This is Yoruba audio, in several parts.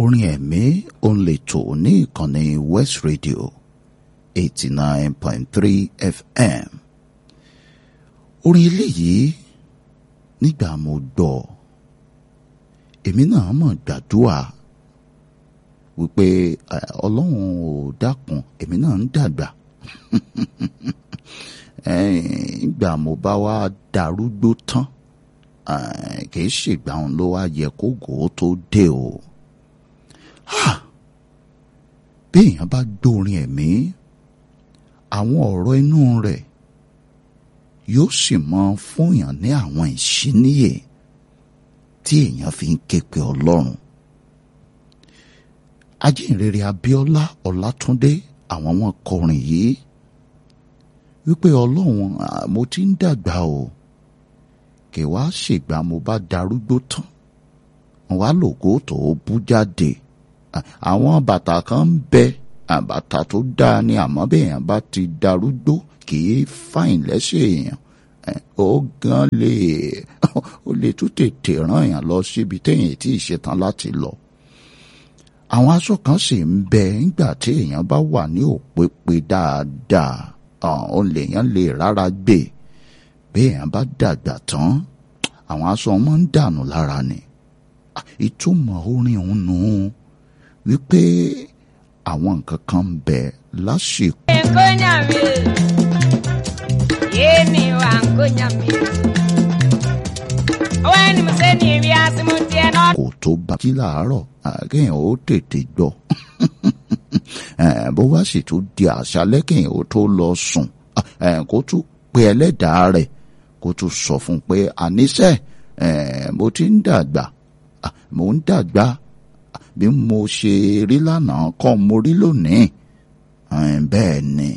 orin ẹ̀mí òun lè tò ní ìkànnì West Radio eighty nine point three FM orin eléyìí nígbà mo gbọ́ èmi náà mọ̀ gbàdúrà wípé ọlọ́run ò dákun èmi náà ń dàgbà ìgbà mo bá wá darúgbó tán kìí ṣègbà òun ló wá yẹ kó gòó tó dé o bí èèyàn bá gbórin ẹ̀mí àwọn ọ̀rọ̀ inú rẹ̀ yóò sì mọ fúnyàn ní àwọn ìṣíníyè tí èèyàn fi ń ké pe ọlọ́run ajínrere Abíọ́lá Ọlátúndé àwọn wọn kọrin yìí wípé ọlọ́run mo ti ń dàgbà o kì wá ṣègbà mo bá darúgbó tán wá lògó tó bú jáde àwọn bàtà kan ń bẹ bàtà tó dáa ni àmọ́ bẹ́ẹ̀yàn bá ti darúgbó kì í fàìn lẹ́sẹ̀ èèyàn ó gan lè ó lè tún tètè ràn èèyàn lọ síbi téèyàn tí ì ṣetán láti lọ àwọn aṣọ kan sì ń bẹ nígbà tí èèyàn bá wà ní òpèpè dáadáa ó lèèyàn lè rárá gbé bí èèyàn bá dàgbà tán àwọn aṣọ máa ń dànù lára ni ìtumọ̀ orin òun nù ún wípé àwọn nǹkan kan ń bẹ lásìkò. nkonyami yéèmí wa nkonyami ọwọ́ ẹni mo sẹ́ ni èmi àsìmù tiẹ̀ náà. kò tó bá jí làárọ̀ kéèyàn ó tètè gbọ́ bó bá sì tún di àṣálẹ́ kéèyàn ó tó lọ sùn kó tún pe ẹlẹ́dàá rẹ̀ kó tún sọ fún un pé àníṣe mo ti ń dàgbà mo ń dàgbà bí mo ṣe rí lánàá kọ́ mo rí lónìí bẹ́ẹ̀ ni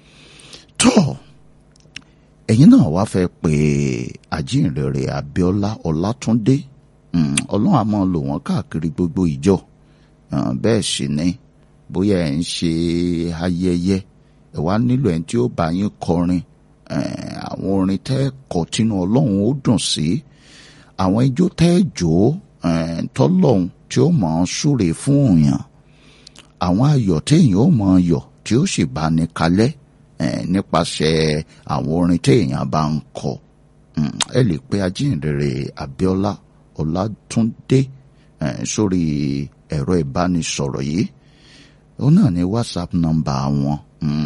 tọ́ ẹ̀yin náà wá fẹ́ pé àjíǹrere Abíọ́lá Ọlátúndé ọlọ́run á máa lò wọ́n káàkiri gbogbo ìjọ bẹ́ẹ̀ sì ni bóyá ẹ̀ ń ṣe ayẹyẹ ẹ̀ wá nílò ẹni tí ó bá yín kọrin àwọn orin tẹ́ kọ tínú ọlọ́run ó dùn sí àwọn ijó tẹ́ jò tọ́lọ́run tí ó mọ̀ ọ́n súre fún òyàn àwọn ayọ̀ téèyàn ó mọ̀ ọ́n yọ̀ tí ó sì bá ní kalẹ̀ nípasẹ̀ àwọn orin téèyàn bá ń kọ ẹ lè pe ajínrere Abíọ́lá Ọlátúndé sórí ẹ̀rọ ìbánisọ̀rọ̀ yìí ó náà ní WhatsApp nọ́mbà wọn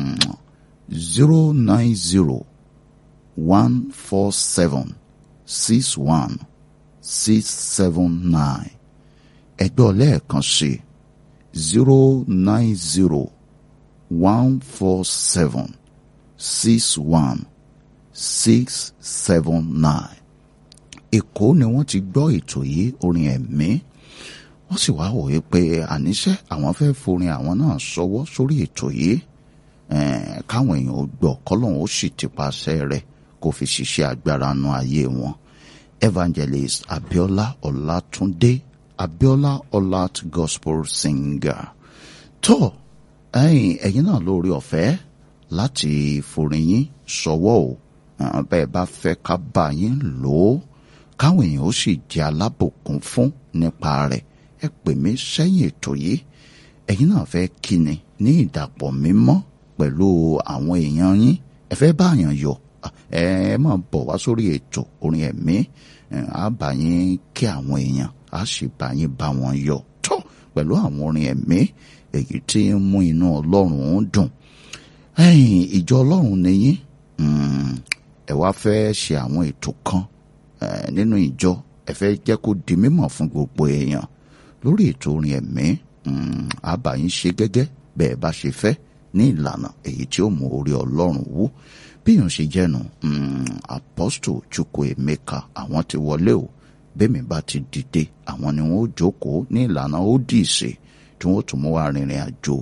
zero nine zero one four seven six one six seven nine ẹgbẹ́ lẹ́ẹ̀kan sí zero nine zero one four seven six one six seven nine. Èkó ni wọ́n ti gbọ́ ètò yìí orin ẹ̀mí wọ́n sì wá wòye pé àníṣe àwọn fẹ́ forin àwọn náà ṣọwọ́ sórí ètò yìí káwọn èèyàn ó gbọ́ kọ́lọ́hún ó sì ti pàṣẹ rẹ̀ kó fi ṣiṣẹ́ agbára nu ayé wọn. Evangelist Abiola Ọlátúndé Abiola Ọlát Gospel Singer tó ẹ̀yin ẹ̀yin náà lórí ọ̀fẹ́ láti forin yín ṣọwọ́ o bẹ́ẹ̀ bá fẹ́ ká bá yín lò ó káwọn èèyàn ó sì jẹ́ alábòkún fún nípa rẹ̀ ẹ pè mí sẹ́yìn ètò yìí ẹ̀yin náà fẹ́ kíni ní ìdàpọ̀ mímọ́ pẹ̀lú àwọn èèyàn yín ẹ fẹ́ bá àyàn yọ̀ ẹ máa bọ̀ wá sórí ètò orin ẹ̀mí á bá yín kí àwọn èèyàn á sì bá yín bá wọn yọ̀ tó pẹ̀lú àwọn orin ẹ̀mí èyí tí ń mú inú ọlọ́run dùn ẹ̀yin ìjọ ọlọ́run nìyí ẹ wá fẹ́ ṣe àwọn ètò kan nínú ìjọ ẹ fẹ́ jẹ́ kó di mímọ̀ fún gbogbo èèyàn lórí ètò orin ẹ̀mí àbáyín ṣe gẹ́gẹ́ bẹ́ẹ̀ bá ṣe fẹ́ ní ìlànà èyí tí ó mú orí ọlọ́run wú bí yóò ṣe jẹ́nu apostle Chukwuemeka àwọn ti wọlé o bẹ́ẹ̀ mi bá ti dìde àwọn ni wọ́n ó jókòó ní ìlànà ó dì í ṣe tí wọ́n tún mú wá rìnrìn àjò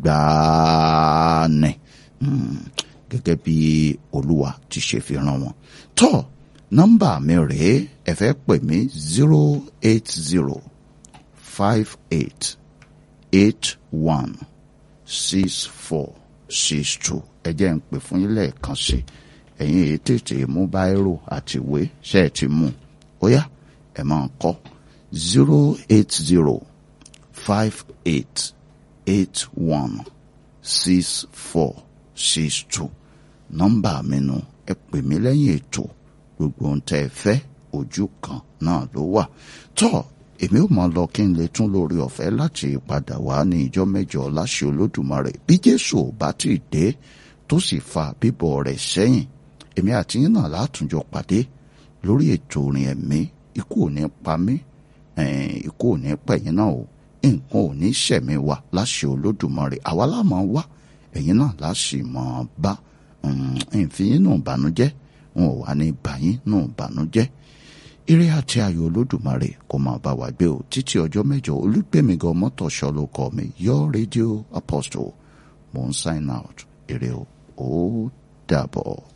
ìgbàanì gẹ́gẹ́ bí olúwa ti ṣe fi rán wọn. tọ́ nọ́mbà mi rèé ẹ fẹ́ pè mí zero eight zero five eight eight one six four six two ẹ jẹ́ ń pè fún yín lẹ́ẹ̀kan sí ẹ̀yin èyí tètè mú báírò àti ìwé ṣe é ti mú ó yá ẹ máa kọ zero eight zero five eight eight one six four six two nọ́mbà mi nu ẹ pè mí lẹ́yìn ètò gbogbo ohun tẹ́ ẹ fẹ́ ojú kan náà ló wà tọ́ èmi ò máa lọ kí n lè tún lórí ọ̀fẹ́ láti padà wá ní ìjọ mẹ́jọ láṣẹ olódùmarè bí jésù ò bá ti dé tó sì fa bíbọ̀ rẹ̀ sẹ́yìn èmi àti yín náà látúnjọ pàdé lórí ètò orin ẹ̀mí ikú ò ní pa mí ikú ò ní pẹ̀yìn náà o nǹkan ò ní ṣẹ̀mí wa láṣẹ olódùmarè àwa láàmú wá ẹ̀yin náà láṣì mọ̀ bá ìfiyín nù bànújẹ́ wọn ò wá ní bàyín nù bànújẹ́ ire àti ayọ̀ olódùmarè kò máa bá wa gbé o títí ọjọ́ mẹ́jọ olùgbèmígan mọ́tòṣọ́ ló kọ́ mi your radio apostle mo ń sign out ire o ó dàbọ̀.